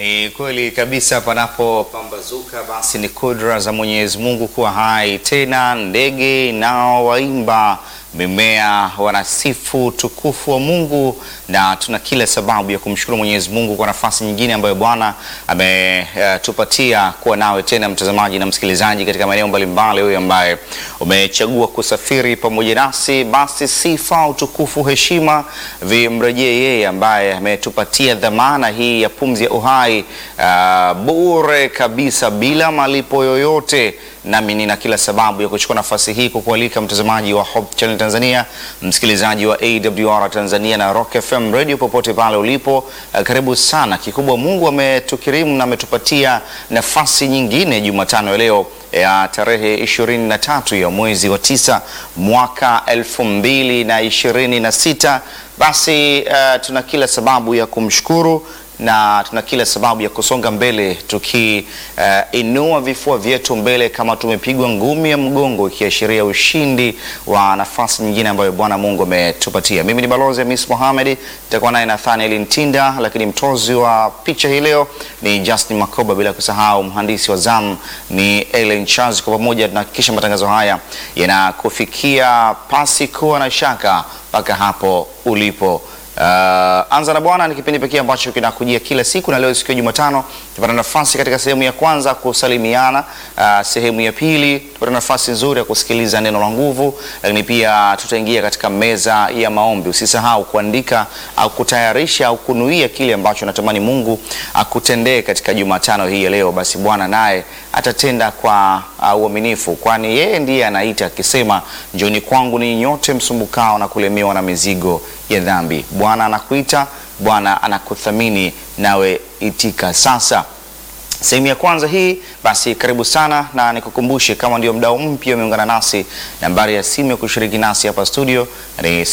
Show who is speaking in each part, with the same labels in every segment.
Speaker 1: Ni kweli kabisa, panapopambazuka basi ni kudra za Mwenyezi Mungu kuwa hai tena. Ndege nao waimba, mimea wanasifu tukufu wa Mungu, na tuna kila sababu ya kumshukuru Mwenyezi Mungu kwa nafasi nyingine ambayo Bwana ametupatia uh, kuwa nawe tena, mtazamaji na msikilizaji, katika maeneo mbalimbali. Huyu ambaye umechagua kusafiri pamoja nasi, basi sifa, utukufu, heshima vimrejee yeye ambaye ametupatia dhamana hii ya pumzi ya uhai uh, bure kabisa bila malipo yoyote. Nami nina kila sababu ya kuchukua nafasi hii kukualika mtazamaji wa Hope Channel Tanzania, msikilizaji wa AWR Tanzania na Rock FM Radio popote pale ulipo, uh, karibu sana. Kikubwa Mungu ametukirimu na ametupatia nafasi nyingine Jumatano ya leo ya tarehe 23 ya mwezi wa tisa mwaka elfu mbili na ishirini na sita. Basi uh, tuna kila sababu ya kumshukuru na tuna kila sababu ya kusonga mbele tukiinua uh, vifua vyetu mbele kama tumepigwa ngumi ya mgongo, ikiashiria ushindi wa nafasi nyingine ambayo Bwana Mungu ametupatia. Mimi ni balozi Hamis Mohamed, nitakuwa naye Nathaniel Ntinda, lakini mtozi wa picha hii leo ni Justin Makoba, bila kusahau mhandisi wa zamu ni Ellen Charles. Kwa pamoja tunahakikisha matangazo haya yanakufikia pasi kuwa na shaka mpaka hapo ulipo. Uh, Anza na Bwana ni kipindi pekee ambacho kinakujia kila siku, na leo siku ya Jumatano tupata nafasi katika sehemu ya kwanza kusalimiana. Uh, sehemu ya pili tupata nafasi nzuri ya kusikiliza neno la nguvu, lakini pia tutaingia katika meza ya maombi. Usisahau kuandika au kutayarisha au kunuia kile ambacho natamani Mungu akutendee katika Jumatano hii ya leo. Basi Bwana naye atatenda kwa uaminifu, kwani yeye ndiye anaita akisema, njoni kwangu ni nyote msumbukao na kulemewa na mizigo ya dhambi. Bwana anakuita, Bwana anakuthamini, nawe itika sasa. Sehemu ya kwanza hii basi, karibu sana, na nikukumbushe kama ndio mdau mpya umeungana nasi, nambari ya simu ya kushiriki nasi hapa studio ni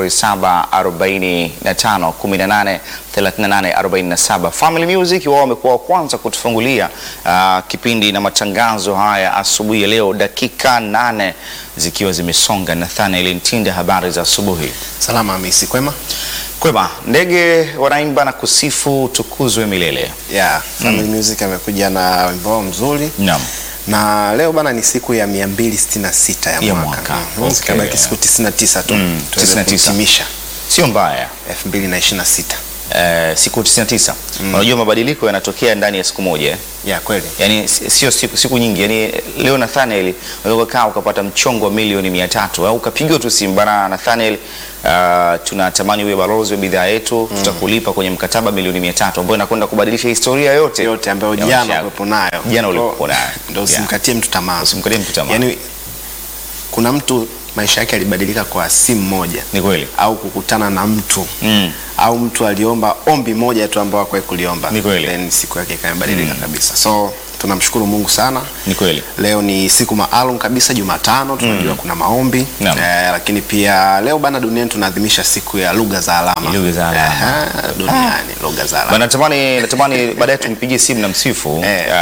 Speaker 1: 0745183847. Family Music wao wamekuwa wa kwanza kutufungulia uh, kipindi na matangazo haya asubuhi ya leo, dakika nane zikiwa zimesonga. Nathaniel Ntinda, habari za asubuhi.
Speaker 2: Salama Hamisi, kwema?
Speaker 1: Kwema. Ndege wanaimba na kusifu tukuzwe milele.
Speaker 2: Yeah, Family Music amekuja na wimbo wao mzuri.
Speaker 1: Naam.
Speaker 2: Na leo bana ni siku ya 266 ya
Speaker 1: Ya
Speaker 2: mwaka.
Speaker 1: mwaka.
Speaker 2: Mhm,
Speaker 1: Okay.
Speaker 2: Zikabaki siku 99 tu.
Speaker 1: Mm,
Speaker 2: Tuweze
Speaker 1: 99.
Speaker 2: kuhitimisha
Speaker 1: Sio mbaya.
Speaker 2: 2026.
Speaker 1: Eh, siku 99. Unajua mabadiliko yanatokea ndani ya siku moja. eh?
Speaker 2: Yeah, kweli.
Speaker 1: Yaani si- sio siku, siku nyingi. Yaani leo Nathaniel unaweza kaa ukapata mchongo wa milioni mia tatu au ukapigiwa tu simu bana Nathaniel, uh, tunatamani uwe balozi wa bidhaa yetu, tutakulipa kwenye mkataba milioni mia tatu ambayo inakwenda kubadilisha historia yote
Speaker 2: Yote ambayo
Speaker 1: ya
Speaker 2: jana
Speaker 1: maisha yako.
Speaker 2: ulikuwa nayo.
Speaker 1: Jana ulikuwa nayo.
Speaker 2: Ndio
Speaker 1: Yeah.
Speaker 2: usimkatie mtu tamaa.
Speaker 1: Usimkatie mtu tamaa.
Speaker 2: Yaani kuna mtu maisha yake yalibadilika kwa simu moja.
Speaker 1: Ni kweli.
Speaker 2: au kukutana na mtu
Speaker 1: Mm.
Speaker 2: au mtu aliomba ombi moja tu ambao hakuwahi kuliomba,
Speaker 1: Ni kweli.
Speaker 2: then siku yake ikabadilika kabisa. So tunamshukuru Mungu sana.
Speaker 1: Ni kweli.
Speaker 2: Leo ni siku maalum kabisa, Jumatano. Tunajua kuna maombi
Speaker 1: Naam.
Speaker 2: eh, lakini pia leo bana, duniani tunaadhimisha siku ya lugha za alama.
Speaker 1: Lugha za alama.
Speaker 2: Aha, duniani lugha za
Speaker 1: Bana,
Speaker 2: alama.
Speaker 1: natamani natamani baadaye tumpigie simu na msifu
Speaker 2: Eh.
Speaker 1: uh,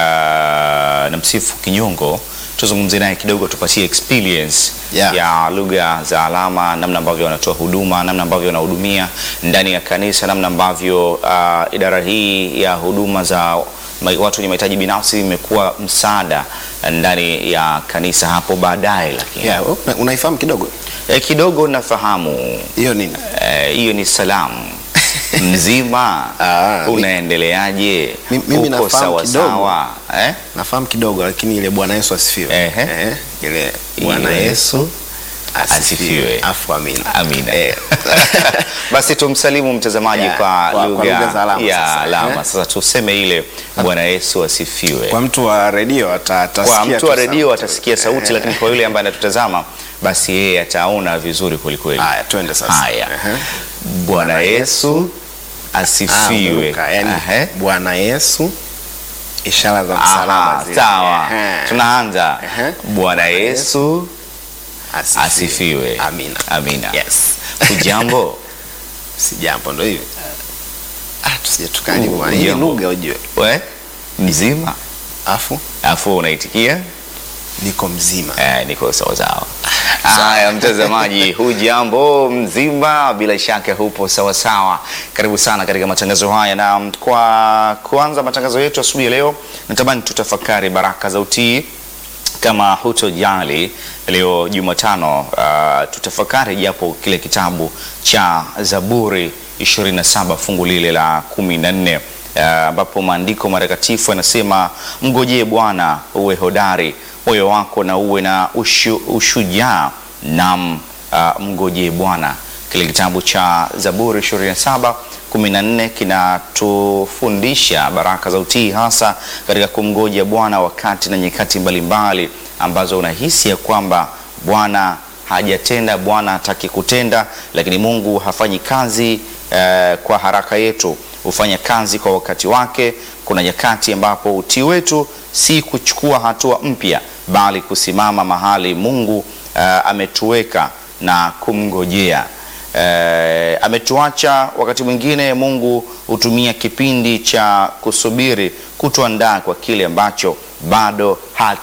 Speaker 1: na msifu Kinyongo tuzungumze naye kidogo, tupatie experience
Speaker 2: Yeah.
Speaker 1: ya lugha za alama, namna ambavyo wanatoa huduma, namna ambavyo wanahudumia ndani ya kanisa, namna ambavyo uh, idara hii ya huduma za ma- watu wenye mahitaji binafsi imekuwa msaada ndani ya kanisa hapo baadaye, lakini
Speaker 2: Yeah, una- unaifahamu kidogo
Speaker 1: eh, kidogo nafahamu
Speaker 2: hiyo nini?
Speaker 1: Eh, hiyo ni salamu mzima.
Speaker 2: Ah, mi-
Speaker 1: Unaendeleaje?
Speaker 2: Mi- mimi
Speaker 1: Uko
Speaker 2: nafahamu
Speaker 1: sawa
Speaker 2: kidogo.
Speaker 1: sawa eh?
Speaker 2: Nafahamu kidogo, lakini ile Bwana Yesu asifiwe.
Speaker 1: Ehe.
Speaker 2: Eh, ile Bwana
Speaker 1: Ile
Speaker 2: Yesu
Speaker 1: asifiwe.
Speaker 2: asifiwe, afu amina.
Speaker 1: Amina.
Speaker 2: Eh.
Speaker 1: Basi tumsalimu mtazamaji
Speaker 2: Yeah,
Speaker 1: kwa,
Speaker 2: kwa- kwa
Speaker 1: lugha
Speaker 2: lugha za alama
Speaker 1: ya
Speaker 2: sasa,
Speaker 1: alama.
Speaker 2: eh.
Speaker 1: Sasa tuseme ile Bwana Yesu asifiwe.
Speaker 2: Kwa mtu wa redio ata- atasikia
Speaker 1: Kwa mtu
Speaker 2: tu
Speaker 1: wa redio
Speaker 2: sauti.
Speaker 1: atasikia sauti, lakini kwa yule ambaye anatutazama basi yeye ataona vizuri kwelikweli.
Speaker 2: Haya, twende sasa.
Speaker 1: Haya.
Speaker 2: Ehe.
Speaker 1: Bwana Yesu
Speaker 2: Ah,
Speaker 1: asifiwe.
Speaker 2: umeruka. Yaani,
Speaker 1: Ehe.
Speaker 2: Bwana Yesu ishara za
Speaker 1: Aha,
Speaker 2: msalaba zile.
Speaker 1: sawa.
Speaker 2: Ehe.
Speaker 1: Tunaanza.
Speaker 2: Ehe.
Speaker 1: Bwana Yesu
Speaker 2: Asifiwe.
Speaker 1: asifiwe.
Speaker 2: Amina.
Speaker 1: Amina.
Speaker 2: Yes.
Speaker 1: Ujambo?
Speaker 2: Si jambo ndo hivi. Ah, tusije tukaribu
Speaker 1: Uh,
Speaker 2: bwana. Hii
Speaker 1: jambo.
Speaker 2: lugha ujue.
Speaker 1: We? Mzima?
Speaker 2: Afu
Speaker 1: Afu unaitikia?
Speaker 2: niko mzima.
Speaker 1: Eh, niko sawa sawa. Haya, mtazamaji, hujambo mzima? Bila shaka hupo sawa sawa. Karibu sana katika matangazo haya, na kwa kuanza matangazo yetu asubuhi ya leo, natamani tutafakari baraka za utii. Kama hutojali leo Jumatano, uh, tutafakari japo kile kitabu cha Zaburi 27 fungu lile la 14 ambapo uh, maandiko matakatifu yanasema, mngojee Bwana uwe hodari moyo wako na uwe na ushu, ushujaa nam uh, mngojee Bwana. Kile kitabu cha Zaburi 27 14 kinatufundisha baraka za utii, hasa katika kumngoja Bwana wakati na nyakati mbalimbali ambazo unahisi ya kwamba Bwana hajatenda, Bwana hataki kutenda, lakini Mungu hafanyi kazi uh, kwa haraka yetu, hufanya kazi kwa wakati wake. Kuna nyakati ambapo utii wetu si kuchukua hatua mpya bali kusimama mahali Mungu uh, ametuweka na kumngojea. Uh, ametuacha wakati mwingine, Mungu hutumia kipindi cha kusubiri kutuandaa kwa kile ambacho bado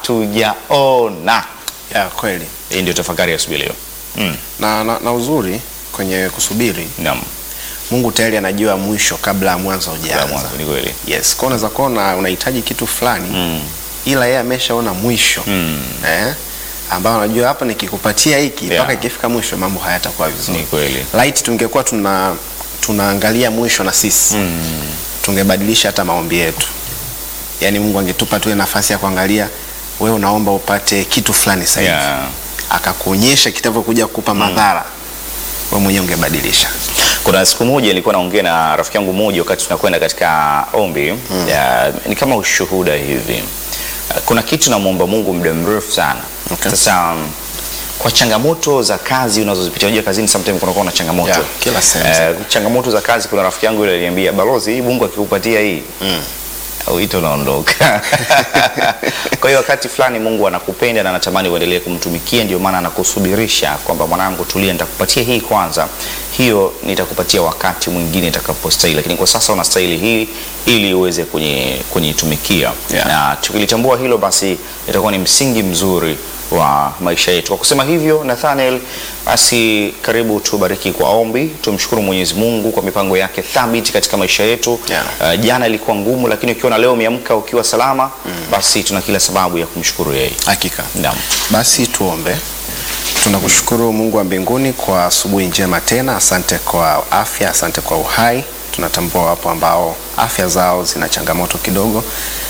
Speaker 1: hatujaona.
Speaker 2: Ya kweli.
Speaker 1: Hii ndio tafakari ya asubuhi leo. Mm.
Speaker 2: Na, na, na uzuri kwenye kusubiri
Speaker 1: Naam.
Speaker 2: Mungu tayari anajua mwisho kabla ya mwanzo
Speaker 1: Kwa
Speaker 2: hujaanza.
Speaker 1: mwanzo ni kweli.
Speaker 2: Yes, kwa unaweza kuona unahitaji kitu fulani
Speaker 1: Mm.
Speaker 2: ila yeye ameshaona mwisho
Speaker 1: Mm.
Speaker 2: eh, ambao anajua hapa nikikupatia hiki
Speaker 1: Yeah.
Speaker 2: mpaka ikifika mwisho mambo hayatakuwa
Speaker 1: Ni
Speaker 2: vizuri.
Speaker 1: kweli.
Speaker 2: Light tungekuwa tuna tunaangalia mwisho na sisi
Speaker 1: Mm.
Speaker 2: tungebadilisha hata maombi yetu. Yaani Mungu angetupa tu nafasi ya kuangalia wewe unaomba upate kitu fulani sasa hivi.
Speaker 1: Yeah.
Speaker 2: Akakuonyesha kitavyokuja kukupa madhara. Wewe mwenyewe ungebadilisha.
Speaker 1: Kuna siku moja nilikuwa naongea na rafiki yangu mmoja wakati tunakwenda katika ombi ya, ni kama ushuhuda hivi. Kuna kitu namwomba Mungu muda mrefu sana.
Speaker 2: Okay.
Speaker 1: Sasa um, kwa changamoto za kazi unazozipitia, unajua kazini sometimes kunakuwa na changamoto
Speaker 2: Yeah, kila sehemu.
Speaker 1: Eh, changamoto za kazi. Kuna rafiki yangu yule aliniambia, balozi, hii Mungu akikupatia hii wito unaondoka. Kwa hiyo wakati fulani Mungu anakupenda na anatamani uendelee kumtumikia, ndio maana anakusubirisha kwamba mwanangu, tulia, nitakupatia hii kwanza, hiyo nitakupatia wakati mwingine itakapostahili, lakini kwa sasa unastahili hii ili uweze kunyi- kunitumikia.
Speaker 2: Yeah.
Speaker 1: Na tukilitambua hilo, basi itakuwa ni msingi mzuri wa maisha yetu. Kwa kusema hivyo, Nathaniel, basi karibu tubariki kwa ombi. Tumshukuru Mwenyezi Mungu kwa mipango yake thabiti katika maisha yetu.
Speaker 2: Yeah.
Speaker 1: Uh, jana ilikuwa ngumu, lakini ukiona leo umeamka ukiwa salama, basi tuna kila sababu ya kumshukuru yeye.
Speaker 2: Hakika.
Speaker 1: Naam.
Speaker 2: Basi tuombe. Tunakushukuru Mungu wa mbinguni kwa asubuhi njema tena. Asante kwa afya, asante kwa uhai. Tunatambua wapo ambao afya zao zina changamoto kidogo,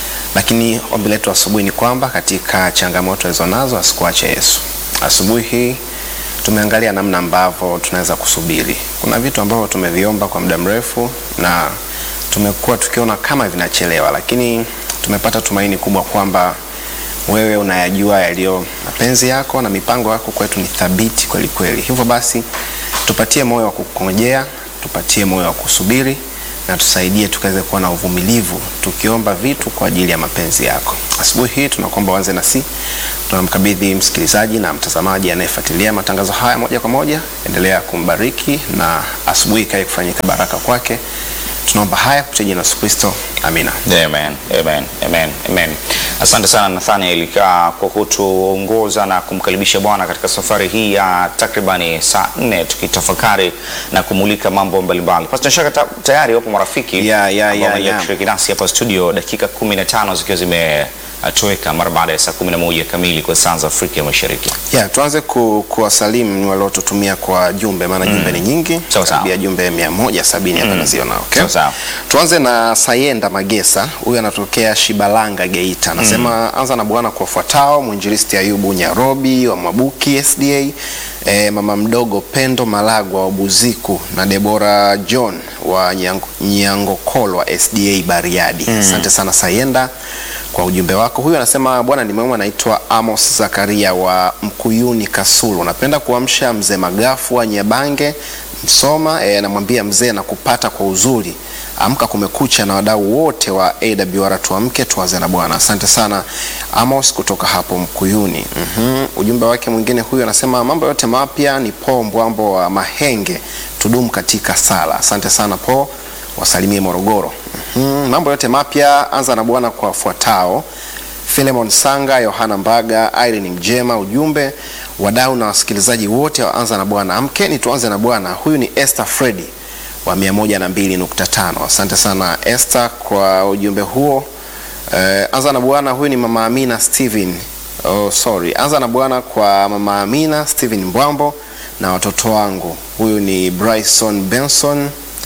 Speaker 2: lakini ombi letu asubuhi ni kwamba katika changamoto hizo nazo asikuache Yesu. Asubuhi hii tumeangalia namna ambavyo tunaweza kusubiri. Kuna vitu ambavyo tumeviomba kwa muda mrefu na tumekuwa tukiona kama vinachelewa, lakini tumepata tumaini kubwa kwamba wewe unayajua yaliyo mapenzi yako na mipango yako kwetu ni thabiti kweli kweli. Hivyo basi tupatie moyo wa kukongojea, tupatie moyo wa kusubiri na tusaidie tukaweze kuwa na uvumilivu tukiomba vitu kwa ajili ya mapenzi yako. Asubuhi hii tunakuomba uanze nasi, tunamkabidhi msikilizaji na mtazamaji anayefuatilia matangazo haya moja kwa moja. Endelea kumbariki na asubuhi ikae kufanyika baraka kwake. Tunaomba haya kupitia jina la Yesu Kristo, amina.
Speaker 1: Amen, amen, amen, amen. Asante sana Nathaniel ka- kwa kutuongoza na kumkaribisha Bwana katika safari hii ya takribani saa nne tukitafakari na kumulika mambo mbalimbali. Basi na shaka ta, tayari wapo marafiki
Speaker 2: Ya, ya,
Speaker 1: ambao
Speaker 2: ya,
Speaker 1: wamekuja
Speaker 2: ya.
Speaker 1: kushiriki nasi hapa studio dakika 15 zikiwa zimetoweka mara baada ya saa 11 kamili kwa saa za Afrika ya Mashariki.
Speaker 2: Ya, tuanze ku, kuwasalimu waliotutumia kwa jumbe maana jumbe ni nyingi
Speaker 1: Sawa, sawa.
Speaker 2: karibia jumbe 170 hapa naziona okay?
Speaker 1: Sawa, sawa.
Speaker 2: Tuanze na Sayenda Magesa, huyu anatokea Shibalanga Geita, anasema anza na Bwana kuwafuatao mwinjilisti Ayubu Nyarobi wa Mwabuki SDA, e, mama mdogo Pendo Malagwa wa Buziku na Debora John wa Nyango- Nyangokolwa SDA Bariadi. Asante sana Sayenda kwa ujumbe wako. Huyu anasema bwana ni mwema, anaitwa Amos Zakaria wa Mkuyuni Kasulu. Napenda kuamsha mzee Magafu wa Nyabange Msoma, eh, anamwambia mzee na kupata kwa uzuri. Amka kumekucha na wadau wote wa AWR tuamke tuanze na Bwana. Asante sana Amos kutoka hapo Mkuyuni. Mhm. Ujumbe wake mwingine huyu anasema mambo yote mapya ni Po Mbwambo wa Mahenge, tudumu katika sala. Asante sana Po, wasalimie Morogoro. Mhm. Mambo yote mapya anza na Bwana kwa wafuatao Philemon Sanga, Yohana Mbaga, Irene Mjema. Ujumbe wadau na wasikilizaji wote wa Anza na Bwana, amkeni tuanze na Bwana. Huyu ni Esther Fredi wa 102.5. Asante sana Esther kwa ujumbe huo. Eh, anza na Bwana, huyu ni mama Amina Steven. Oh, sorry. Anza na Bwana kwa mama Amina Steven Mbwambo na watoto wangu. Huyu ni Bryson Benson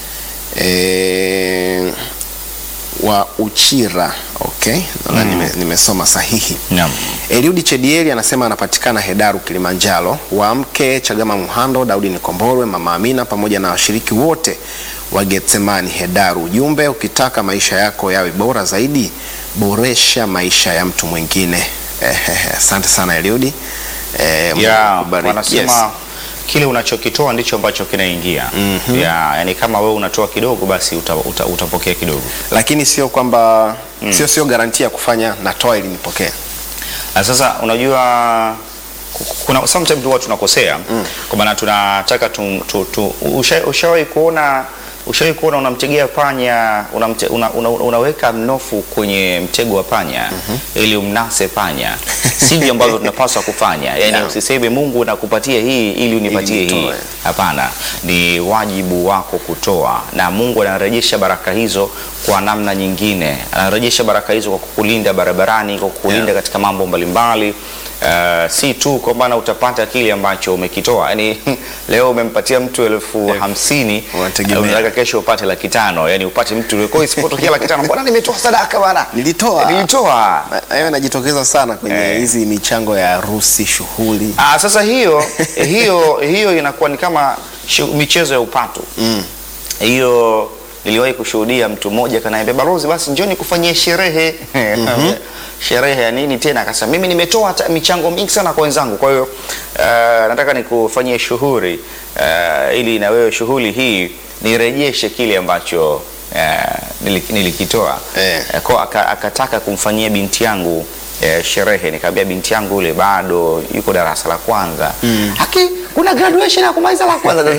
Speaker 2: eh, wa Uchira. Okay, nadhani nime, nimesoma sahihi.
Speaker 1: Naam.
Speaker 2: Eliudi Chedieli anasema anapatikana Hedaru Kilimanjaro. Waamke Chagama Muhando, Daudi Nikomborwe, Mama Amina pamoja na washiriki wote wa Getsemani Hedaru. Ujumbe, ukitaka maisha yako yawe bora zaidi, boresha maisha ya mtu mwingine. Ehehe, Asante sana Eliudi. Eh, Mungu
Speaker 1: ya
Speaker 2: akubariki.
Speaker 1: wanasema
Speaker 2: Yes.
Speaker 1: kile unachokitoa ndicho ambacho kinaingia. ya yani kama wewe unatoa kidogo basi uta, uta, utapokea kidogo.
Speaker 2: Lakini sio kwamba sio sio garantia ya kufanya natoa ili nipokee.
Speaker 1: Na sasa unajua ku- kuna sometimes huwa tunakosea kwa maana tunataka tu, tu, tu, usha, ushawahi kuona ushawahi kuona unamtegea panya unamte, una, una, unaweka mnofu kwenye mtego wa panya ili umnase panya sivyo ambavyo tunapaswa kufanya yani
Speaker 2: Yeah.
Speaker 1: usiseme Mungu nakupatia hii ili unipatie
Speaker 2: Ili
Speaker 1: hii
Speaker 2: nitoe.
Speaker 1: hapana ni wajibu wako kutoa na Mungu anarejesha baraka hizo kwa namna nyingine anarejesha baraka hizo kwa kukulinda barabarani kwa kukulinda
Speaker 2: Yeah.
Speaker 1: katika mambo mbalimbali Uh, si tu kwamba utapata kile ambacho umekitoa yani leo umempatia mtu elfu
Speaker 2: Yeah.
Speaker 1: hamsini
Speaker 2: Unategemea.
Speaker 1: unataka kesho upate laki tano yani upate mtu kwa hiyo isipotokea laki tano mbona nimetoa sadaka bana
Speaker 2: Nilitoa.
Speaker 1: nilitoa
Speaker 2: Na- Hayo inajitokeza sana kwenye
Speaker 1: Eh.
Speaker 2: hizi michango ya harusi, shughuli.
Speaker 1: Ah, sasa hiyo hiyo hiyo inakuwa ni kama shu, michezo ya upatu
Speaker 2: Mm.
Speaker 1: hiyo niliwahi kushuhudia mtu mmoja kanaambia balozi basi njoni kufanyia sherehe sherehe ya nini tena akasema mimi nimetoa hata michango mingi sana kwa wenzangu kwa hiyo uh, nataka nikufanyie shughuli uh, ili na wewe shughuli hii nirejeshe kile ambacho uh, nili- nilikitoa
Speaker 2: Eh.
Speaker 1: Eh, kwa aka- akataka kumfanyia binti yangu eh, sherehe nikamwambia binti yangu yule bado yuko darasa la kwanza haki kuna graduation ya kumaliza la kwanza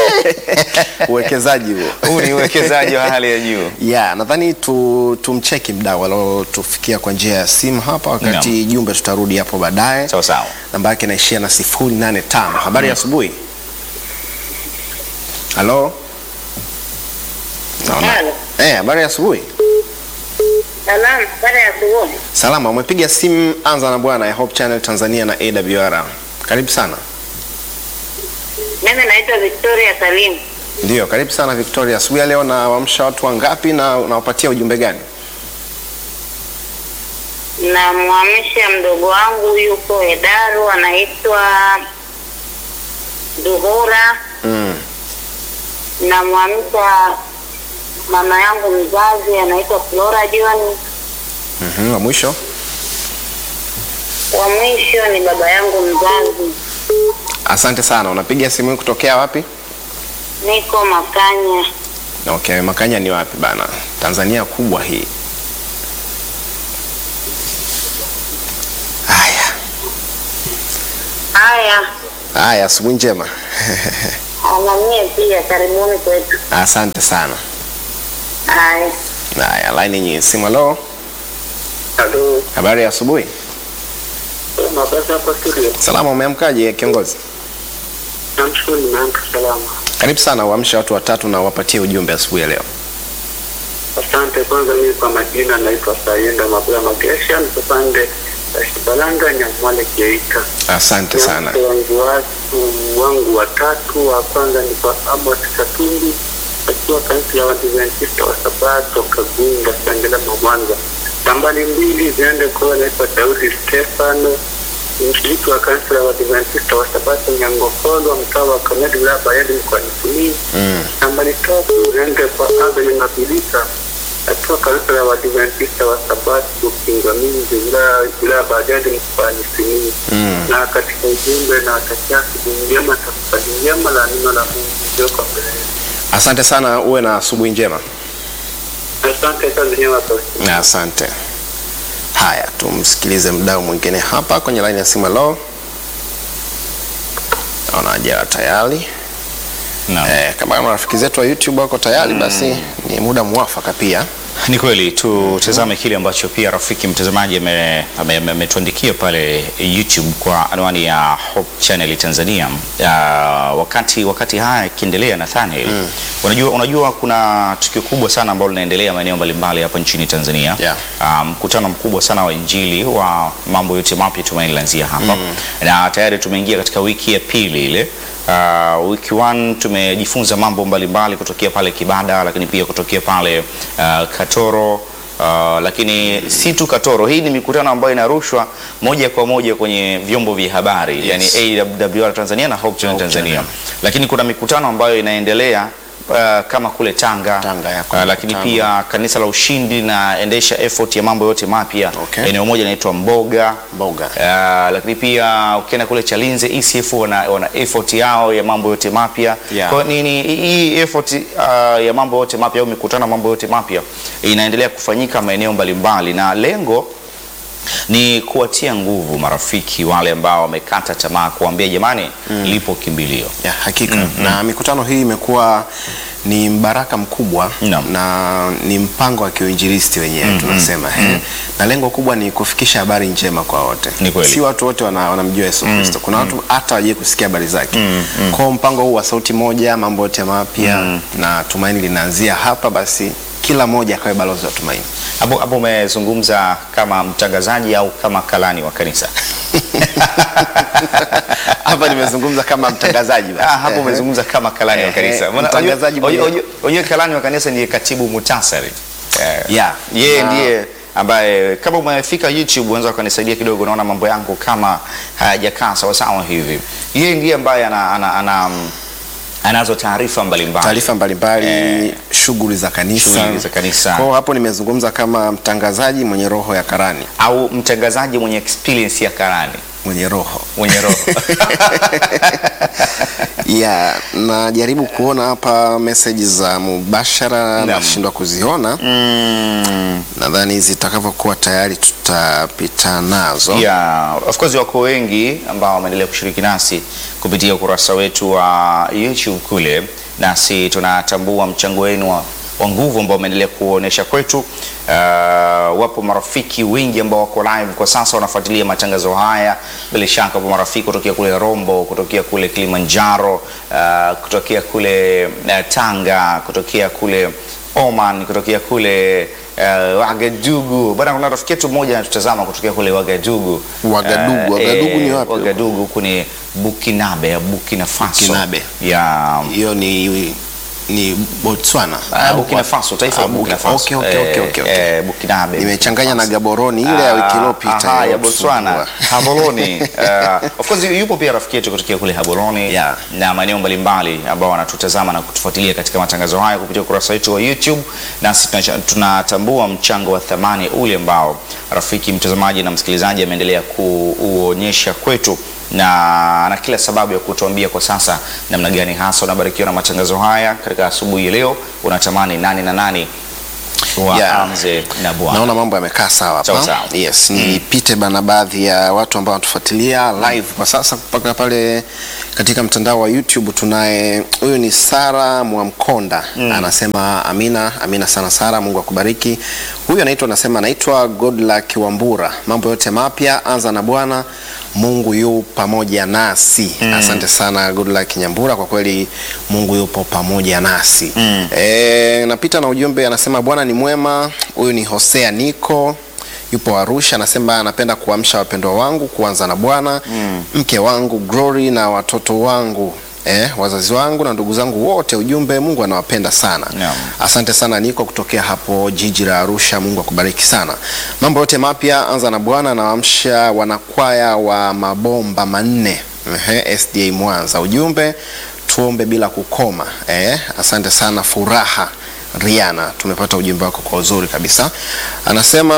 Speaker 2: Uwekezaji huo.
Speaker 1: huu ni uwekezaji wa hali ya juu
Speaker 2: ya nadhani tu, tumcheki mdau aliotufikia kwa njia ya simu hapa, wakati jumbe tutarudi hapo baadaye.
Speaker 1: sawa sawa
Speaker 2: Namba yake inaishia na sifuri nane tano. Habari ya asubuhi. Halo. Naona.
Speaker 3: Halo.
Speaker 2: Eh, habari ya asubuhi.
Speaker 3: Salamu, baada ya asubuhi.
Speaker 2: Salama, umepiga simu Anza na Bwana ya Hope Channel Tanzania na AWR. Karibu sana.
Speaker 3: Mimi naitwa Victoria Salim.
Speaker 2: Ndio, karibu sana Victoria. Asubuhi ya leo nawaamsha watu wangapi na unawapatia ujumbe gani?
Speaker 3: Namwamsha mdogo wangu yuko Hedaru, anaitwa Duhura.
Speaker 2: Mm.
Speaker 3: Namwamsha mama yangu mzazi anaitwa Flora John.
Speaker 2: Mhm, wa mwisho.
Speaker 3: Wa mwisho ni baba yangu mzazi,
Speaker 2: Asante sana. Unapiga simu hii kutokea wapi?
Speaker 3: niko Makanya.
Speaker 2: Okay, Makanya ni wapi bana? Tanzania kubwa hii. Haya.
Speaker 3: Haya,
Speaker 2: Haya, asubuhi njema.
Speaker 3: anamie pia, karibuni kwetu.
Speaker 2: Asante sana.
Speaker 3: Haya,
Speaker 2: Haya, line yenye simu. Halo,
Speaker 3: halo,
Speaker 2: habari ya asubuhi.
Speaker 3: mabasa hapa studio.
Speaker 2: Salama, umeamkaje kiongozi?
Speaker 3: Namshukuru, nimeamka salama.
Speaker 2: Karibu sana, uamshe watu watatu na wapatie ujumbe asubuhi ya leo.
Speaker 4: Asante. Kwanza mimi kwa majina naitwa Sayenda Mabula Magesha, nikupande ya Shibalanga Nyamwale Geita.
Speaker 2: Asante sana.
Speaker 4: Watu wangu watu wangu watatu, wa kwanza ni kwa Amos Katumbi akiwa kanisa la Waadventista wa Sabato Kagunga Sengerema Mwanza. Nambari mbili ziende kwa naitwa Daudi Stefano mshiriki wa kanisa la Waadventista wa Sabato Nyangokolo mtaa wa Kamedi wilaya Bayeli mkoani Simiyu.
Speaker 2: Mm.
Speaker 4: Nambari tatu ziende kwa Abel Ngabilika akiwa kanisa la Waadventista wa Sabato Kingaminzi wilaya wilaya Bariadi mkoani Simiyu
Speaker 2: Mm.
Speaker 4: na katika ujumbe na watakia asubuhi njema, tafakari njema la neno la Mungu iliyoko mbele yetu.
Speaker 2: Asante sana, uwe na asubuhi njema.
Speaker 4: Asante, kazi njema Pastor.
Speaker 2: Na Asante. Haya, tumsikilize mdau mwingine hapa kwenye laini ya simu. Halo, naona ajara tayari.
Speaker 1: Naam.
Speaker 2: Eh, kama marafiki zetu wa YouTube wako tayari, basi ni muda mwafaka pia
Speaker 1: Ni kweli tutazame kile ambacho pia rafiki mtazamaji ame- ame- ame- ametuandikia pale YouTube kwa anwani ya Hope Channel Tanzania. Uh, wakati wakati haya yakiendelea Nathaniel, unajua, unajua kuna tukio kubwa sana ambalo linaendelea maeneo mbalimbali hapa nchini Tanzania
Speaker 2: Yeah.
Speaker 1: Ah, mkutano mkubwa sana wa Injili wa mambo yote mapya Tumaini laanzia hapa na tayari tumeingia katika wiki ya pili ile. Uh, wiki one tumejifunza mambo mbalimbali kutokea pale Kibada, lakini pia kutokea pale uh, Katoro. Uh, lakini si tu Katoro, hii ni mikutano ambayo inarushwa moja kwa moja kwenye vyombo vya habari yani AWR Tanzania na Hope Channel
Speaker 2: Hope
Speaker 1: Tanzania,
Speaker 2: Channel.
Speaker 1: lakini kuna mikutano ambayo inaendelea uh, kama kule Tanga,
Speaker 2: Tanga, ya,
Speaker 1: uh,
Speaker 2: kuna
Speaker 1: lakini
Speaker 2: mkutano.
Speaker 1: pia kanisa la Ushindi linaendesha effort ya mambo yote mapya
Speaker 2: Okay.
Speaker 1: eneo moja inaitwa Mboga
Speaker 2: Mboga.
Speaker 1: Uh, lakini pia ukienda kule Chalinze ECF wana, wana effort yao ya mambo yote mapya
Speaker 2: Yeah.
Speaker 1: kwa hiyo ni ni- hii effort uh, ya mambo yote mapya au mikutano ya mambo yote mapya inaendelea kufanyika maeneo mbalimbali na lengo ni kuwatia nguvu marafiki wale ambao wamekata tamaa, kuambia jamani, lipo kimbilio.
Speaker 2: Ya, hakika na mikutano hii imekuwa ni mbaraka mkubwa
Speaker 1: Naam.
Speaker 2: na ni mpango wa kiuinjilisti wenyewe tunasema eh. na lengo kubwa ni kufikisha habari njema kwa wote
Speaker 1: Ni kweli.
Speaker 2: si watu wote wana- wanamjua Yesu Kristo kuna watu hata wajie kusikia habari zake kwao mpango huu wa sauti moja mambo yote mapya na tumaini linaanzia hapa basi kila mmoja akawe balozi wa tumaini
Speaker 1: Hapo hapo umezungumza kama mtangazaji au kama kalani wa kanisa?
Speaker 2: hapa nimezungumza kama mtangazaji basi.
Speaker 1: Ah, hapo
Speaker 2: Eh.
Speaker 1: umezungumza kama kalani wa
Speaker 2: Eh,
Speaker 1: kanisa.
Speaker 2: eh,
Speaker 1: Maana
Speaker 2: mtangazaji
Speaker 1: unajua-
Speaker 2: mwenyewe.
Speaker 1: unajua- unajua kalani wa kanisa ndiye katibu mutasari. Eh,
Speaker 2: Yeah.
Speaker 1: Yeye
Speaker 2: Na-
Speaker 1: ndiye ambaye kama umefika YouTube unaweza ukanisaidia kidogo, unaona mambo yangu kama hayajakaa sawa sawa hivi. Yeye ndiye ambaye ana, ana, ana, mm, anazo taarifa mbalimbali.
Speaker 2: taarifa mbalimbali
Speaker 1: Eh.
Speaker 2: shughuli za kanisa
Speaker 1: Shughuli za kanisa.
Speaker 2: Kwa hiyo hapo nimezungumza kama mtangazaji mwenye roho ya karani
Speaker 1: au mtangazaji mwenye experience ya karani
Speaker 2: mwenye roho
Speaker 1: mwenye roho
Speaker 2: ya najaribu kuona hapa meseji za mubashara
Speaker 1: Naam.
Speaker 2: nashindwa kuziona
Speaker 1: mm.
Speaker 2: nadhani zitakavyokuwa tayari tutapita nazo
Speaker 1: Yeah, of course wako wengi ambao wameendelea kushiriki nasi kupitia ukurasa wetu wa YouTube kule, nasi tunatambua mchango wenu wa, wa nguvu ambao umeendelea kuonyesha kwetu. Uh, wapo marafiki wengi ambao wako live kwa sasa wanafuatilia matangazo haya. Bila shaka wapo marafiki kutokea kule Rombo, kutokea kule Kilimanjaro, uh, kutokea kule uh, Tanga, kutokea kule Oman, kutokea kule uh, Wagadugu. Bana, kuna rafiki yetu mmoja anatutazama kutokea kule Wagadugu.
Speaker 2: Wagadugu.
Speaker 1: Eh,
Speaker 2: Wagadugu ni
Speaker 1: eh,
Speaker 2: wapi?
Speaker 1: Wagadugu huku ni Bukinabe ya Burkina Faso.
Speaker 2: Bukinabe.
Speaker 1: Ya
Speaker 2: hiyo ni ni Botswana
Speaker 1: Ah,
Speaker 2: Au
Speaker 1: Burkina
Speaker 2: wapi?
Speaker 1: Faso, taifa la
Speaker 2: Ah,
Speaker 1: Burkina
Speaker 2: Burkina-
Speaker 1: Faso.
Speaker 2: okay, okay, okay, okay, okay.
Speaker 1: Eh, eh, Bukinabe.
Speaker 2: nimechanganya na
Speaker 1: Burkina Faso.
Speaker 2: Gaboroni ile ya wiki iliyopita
Speaker 1: Aha, ya
Speaker 2: iliyotusumbua.
Speaker 1: Botswana Haboloni. Uh, of course yupo pia rafiki yetu kutokea kule Haboloni
Speaker 2: Yeah.
Speaker 1: na maeneo mbalimbali ambao wanatutazama na kutufuatilia katika matangazo haya kupitia ukurasa wetu wa YouTube, nasi tunacha- tunatambua mchango wa thamani ule ambao rafiki mtazamaji na msikilizaji ameendelea kuuonyesha kwetu na ana kila sababu ya kutuambia kwa sasa namna gani hasa unabarikiwa na matangazo haya katika asubuhi ya leo. Unatamani nani na nani waanze na Bwana.
Speaker 2: naona mambo yamekaa sawa
Speaker 1: Sawa
Speaker 2: hapa
Speaker 1: sawa.
Speaker 2: yes nipite bana baadhi ya watu ambao wanatufuatilia live kwa sasa mpaka pale katika mtandao wa youtube tunaye huyu ni sara mwamkonda anasema amina amina sana sara mungu akubariki huyu anaitwa anasema anaitwa godluck wambura mambo yote mapya anza na bwana mungu yu pamoja nasi asante sana godluck nyambura kwa kweli mungu yupo pamoja nasi mm. e, napita na ujumbe anasema bwana ni mwema huyu ni hosea niko yupo arusha anasema anapenda kuamsha wapendwa wangu kuanza na bwana mm. mke wangu glory na watoto wangu Eh, wazazi wangu na ndugu zangu wote ujumbe mungu anawapenda sana
Speaker 1: Naam.
Speaker 2: asante sana niko kutokea hapo jiji la arusha mungu akubariki sana mambo yote mapya anza na bwana anawaamsha wanakwaya wa mabomba manne Ehe, sda mwanza ujumbe tuombe bila kukoma eh, asante sana furaha riana tumepata ujumbe wako kwa uzuri kabisa anasema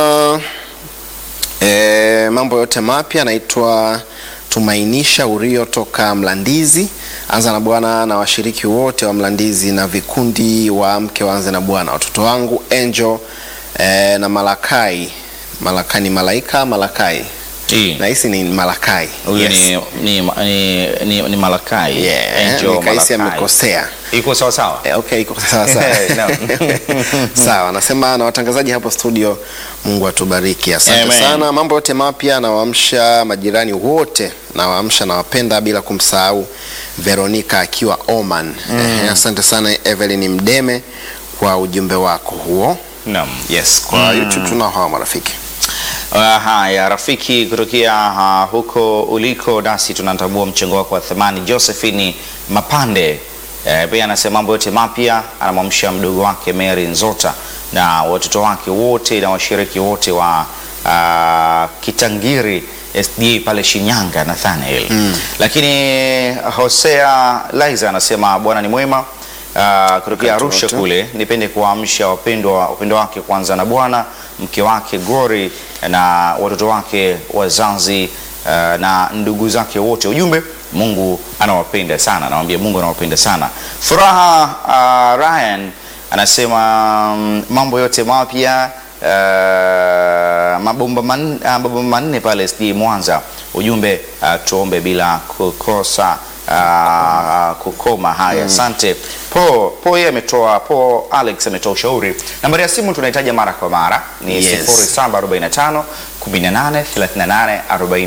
Speaker 2: E, mambo yote mapya naitwa Tumainisha Urio toka Mlandizi. Anza na Bwana na washiriki wote wa Mlandizi na vikundi wa mke waanze na Bwana, watoto wangu Angel e, na Malakai. Malakai ni malaika Malakai
Speaker 1: Hii.
Speaker 2: nahisi ni Malakai.
Speaker 1: Huyu
Speaker 2: Yes.
Speaker 1: ni, ni, ni, ni, ni Malakai.
Speaker 2: Yeah,
Speaker 1: Angel
Speaker 2: nikahisi
Speaker 1: Malakai.
Speaker 2: amekosea.
Speaker 1: Iko sawa sawa.
Speaker 2: Eh, okay, iko sawa sawa.
Speaker 1: Naam.
Speaker 2: Sawa, nasema na watangazaji hapo studio, Mungu atubariki. Asante
Speaker 1: Amen.
Speaker 2: sana. Mambo yote mapya nawaamsha majirani wote, nawaamsha nawapenda bila kumsahau Veronica akiwa Oman. Eh, asante sana Evelyn Mdeme kwa ujumbe wako huo.
Speaker 1: Naam.
Speaker 2: Yes, kwa YouTube tunao hawa marafiki.
Speaker 1: Uh, haya rafiki kutokea uh, huko uliko nasi tunatambua mchango wako wa thamani Josephine Mapande eh, pia anasema mambo yote mapya anamwamsha mdogo wake Mary Nzota na watoto wake wote na washiriki wote wa uh, Kitangiri SDA pale Shinyanga Nathaniel lakini Hosea Liza anasema Bwana ni mwema uh, kutokea Arusha
Speaker 2: wote.
Speaker 1: kule nipende kuwaamsha wapendwa wapendwa wake kwanza na Bwana mke wake Glory na watoto wake wazazi uh, na ndugu zake wote. Ujumbe, Mungu anawapenda sana, anawambia Mungu anawapenda sana. Furaha uh, Ryan anasema mm, mambo yote mapya uh, mabomba manne, uh, mabomba manne pale SD Mwanza. Ujumbe uh, tuombe bila kukosa uh, kukoma. Haya, asante po po. Yeye ametoa po, Alex ametoa ushauri. Nambari ya simu tunahitaji mara kwa mara ni
Speaker 2: Yes.
Speaker 1: 0745 18 38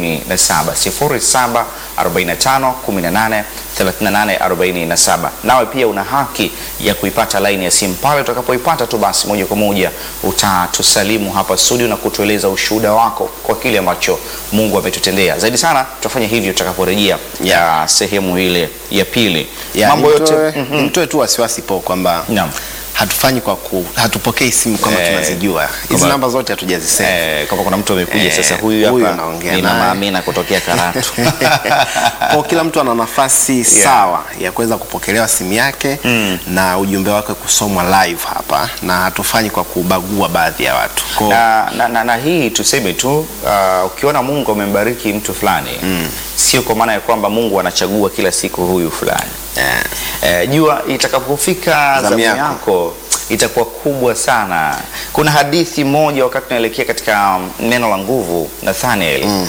Speaker 1: 47 0745 18 38 47. Nawe pia una haki ya kuipata laini ya simu pale. Utakapoipata tu basi moja kwa moja utatusalimu hapa studio na kutueleza ushuhuda wako kwa kile ambacho Mungu ametutendea. Zaidi sana tutafanya hivyo tutakaporejea ya sehemu ile ya pili.
Speaker 2: Ya,
Speaker 1: Mambo yote
Speaker 2: nimtoe- nimtoe tu wasiwasi po kwamba
Speaker 1: Naam.
Speaker 2: hatufanyi kwa ku, hatupokei simu kama
Speaker 1: Eh,
Speaker 2: tunazijua hizi
Speaker 1: kwamba-
Speaker 2: namba zote hatujazisema.
Speaker 1: Eh, kama kuna mtu amekuja
Speaker 2: Eh,
Speaker 1: sasa, huyu
Speaker 2: huyu
Speaker 1: hapa
Speaker 2: anaongea
Speaker 1: ni mama
Speaker 2: naye.
Speaker 1: Amina kutokea Karatu.
Speaker 2: kwa kila mtu ana nafasi sawa ya kuweza kupokelewa simu yake na ujumbe wake kusomwa live hapa, na hatufanyi kwa kubagua baadhi ya watu. Kwa
Speaker 1: na, na, na, na hii tuseme tu uh, ukiona Mungu amembariki mtu fulani sio kwa maana ya kwamba Mungu anachagua kila siku huyu fulani
Speaker 2: eh,
Speaker 1: eh, jua itakapofika
Speaker 2: Zamu
Speaker 1: zamu
Speaker 2: yako.
Speaker 1: yako itakuwa kubwa sana. Kuna hadithi moja wakati tunaelekea katika um, neno la nguvu Nathaniel mm.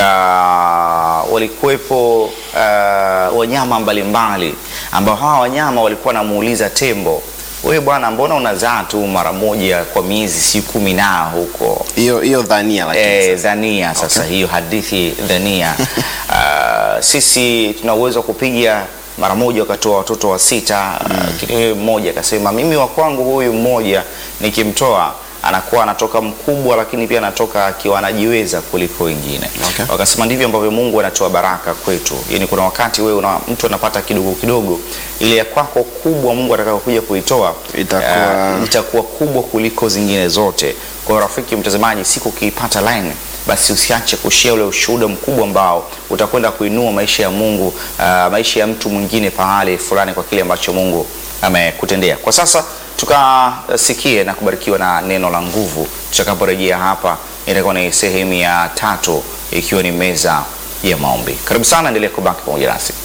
Speaker 1: walikuwepo uh, wanyama mbalimbali ambao hawa wanyama walikuwa wanamuuliza tembo, wewe bwana, mbona unazaa tu mara moja kwa miezi si kumi na huko
Speaker 2: hiyo hiyo dhania lakini
Speaker 1: Eh, dhania sasa hiyo hadithi dhania. Ah, sisi tuna uwezo wa kupiga mara moja wakatoa watoto wa sita lakini yeye mmoja akasema mimi wa kwangu huyu mmoja nikimtoa anakuwa anatoka mkubwa lakini pia anatoka akiwa anajiweza kuliko wengine
Speaker 2: Okay.
Speaker 1: wakasema ndivyo ambavyo Mungu anatoa baraka kwetu yani kuna wakati wewe una, mtu anapata kidogo kidogo ile ya kwako kubwa Mungu atakayokuja kuitoa
Speaker 2: Itakuwa-
Speaker 1: ah, itakuwa kubwa kuliko zingine zote. Kwa hiyo rafiki mtazamaji, siku ukiipata line basi usiache kushare ule ushuhuda mkubwa ambao utakwenda kuinua maisha ya Mungu, ah, maisha ya mtu mwingine pahali fulani kwa kile ambacho Mungu amekutendea. Kwa sasa tukasikie na kubarikiwa na neno la nguvu. Tutakaporejea hapa, itakuwa ni sehemu ya tatu, ikiwa ni meza ya maombi. Karibu sana, endelea kubaki pamoja nasi.